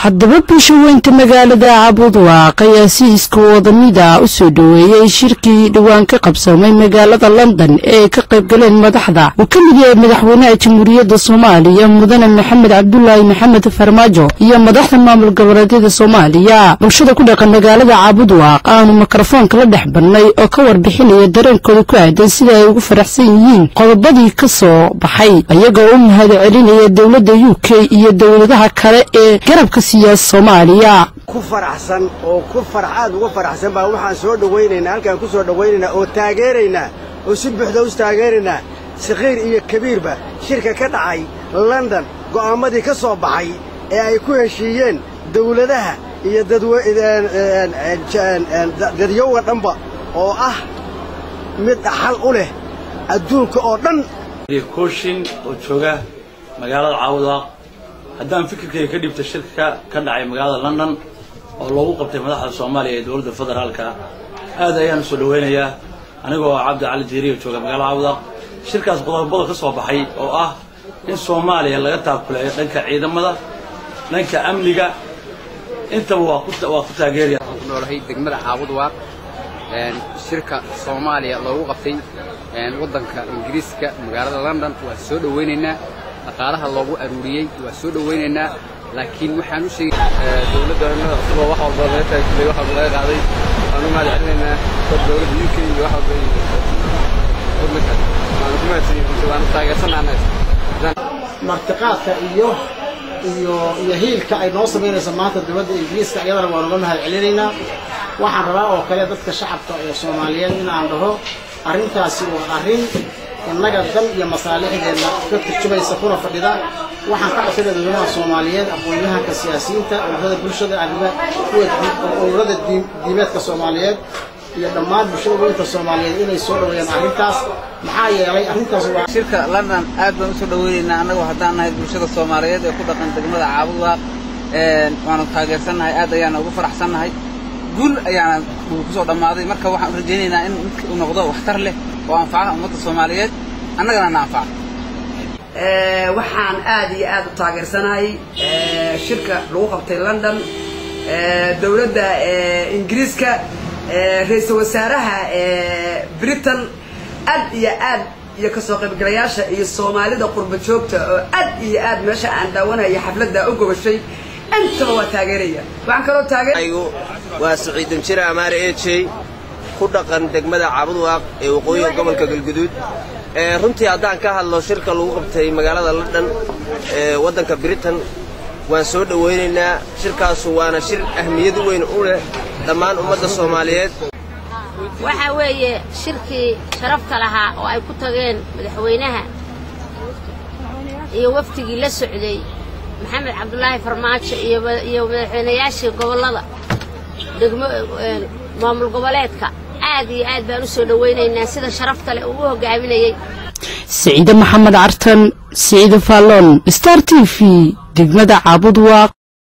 haddaba bulsho weynta magaalada cabudwaaq ayaa si iska wadamida u soo dhoweeyey shirkii dhowaan ka qabsamay magaalada london ee ay ka qayb galeen madaxda uu ka mid yahay madaxweynaha jamhuuriyadda soomaaliya mudane maxamed cabdulaahi maxamed farmaajo iyo madaxda maamul goboleedyada soomaaliya bulshada ku dhaqan magaalada cabudwaaq aanu mikrofoonka la dhex badnay oo ka warbixinaya dareenkooda ku aadan sida ay ugu faraxsan yihiin qodobadii ka soo baxay ayagoo u mahad celinaya dowladda u k iyo dowladaha kale ee garabka siyaasa soomaaliya ku faraxsan oo ku aad uga faraxsan baa waxaan soo dhowaynaynaa halkaan ku soo dhowaynaynaa oo taageeraynaa oo si buuxda us taageeraynaa sakhiir iyo kabiirba shirka ka dhacay london go'aammadii ka soo baxay ee ay ku heshiiyeen dawladaha iyo dadyowga dhanba oo ah mid dhaxal u leh adduunka oo dhan kooshin oo jooga magaalada caawadaaq haddaan fikirkayga ka dhibta shirka ka dhacay magaalada london oo loogu qabtay madaxda soomaaliya ee dowladda federaalka aad ayaan soo dhowaynayaa anigoo cabdi cali jiiriyo jooga magaalada caawadaaq shirkaas qodobada ka soo baxay oo ah in soomaaliya laga taakuleeyo dhanka ciidamada dhanka amniga intaba waa ku taageeraya ku noolahay degmada caabudwaaq shirka soomaaliya loogu qabtay waddanka ingiriiska magaalada london waa soo dhowaynaynaa dhaqaalaha loogu aruuriyey waa soo dhowaynaynaa laakiin waxaan u sheegay dowladdaana isagoo wax walba laga taagilay wax walba laga qaaday waan u mahad celinaynaa dad dowladda u k iyo wax walba waddanka waan ku mahadsanyihin waan taageersanaana martiqaadka iyo iyo iyo hiilka ay noo samaynayso maanta dowladda ingiriiska iyadana waan uga mahad celinaynaa waxaan rabaa oo kale dadka shacabka ee soomaaliyeed in aan dhaho arrintaasi waa arrin innaga dan iyo masaalixdeenna ka turjumaysa kuna fadhida waxaan ka codsanaya dadweynaha soomaaliyeed aqoon-yahanka siyaasiyiinta ururada bulshada ururada diimeedka soomaaliyeed iyo dhammaan bulshada weynta soomaaliyeed inay soo dhaweeyaan arrintaas maxaa yeelay arrintaas waa shirka london aad baan usoo dhoweynaynaa annagu haddaan nahay bulshada soomaaliyeed ee ku dhaqan degmada caabudwaaq waanu taageersannahay aad ayaana ugu faraxsannahay guul ayaana kusoo dhammaaday marka waxaan u rajaynaynaa in midka uu noqdo waxtar leh oo anfaca ummadda soomaaliyeed annagana na anfaca waxaan aad iyo aad u taageersanahay shirka lagu qabtay london dowladda ingiriiska ra-iisul wasaaraha britain aad iyo aad iyo kasoo qaybgalayaasha iyo soomaalida qurba joogta oo aad iyo aad meesha aan daawanaya xafladda u gobashay intaba waa taageeraya waxaan kaloo taageer waa siciidan jira amaare ejey ku dhaqan degmada caabudwaaq ee waqooyiga gobolka galguduud runtii haddaan ka hadlo shirka lagu qabtay magaalada london ee waddanka britain waan soo dhowaynaynaa shirkaasu waana shir ahmiyad weyn u leh dhammaan ummadda soomaaliyeed waxaa weeye shirkii sharafta lahaa oo ay ku tageen madaxweynaha iyo wafdigii la socday maxamed cabdulaahi farmaajo iyo madaxweynayaashii gobollada degmo maamul goboleedka aad iyo aad baan u soo dhowaynaynaa sida sharafta leh uu u hogaaminayey siciide maxamed cartan siciide faalloon star t v degmada caabudwaaq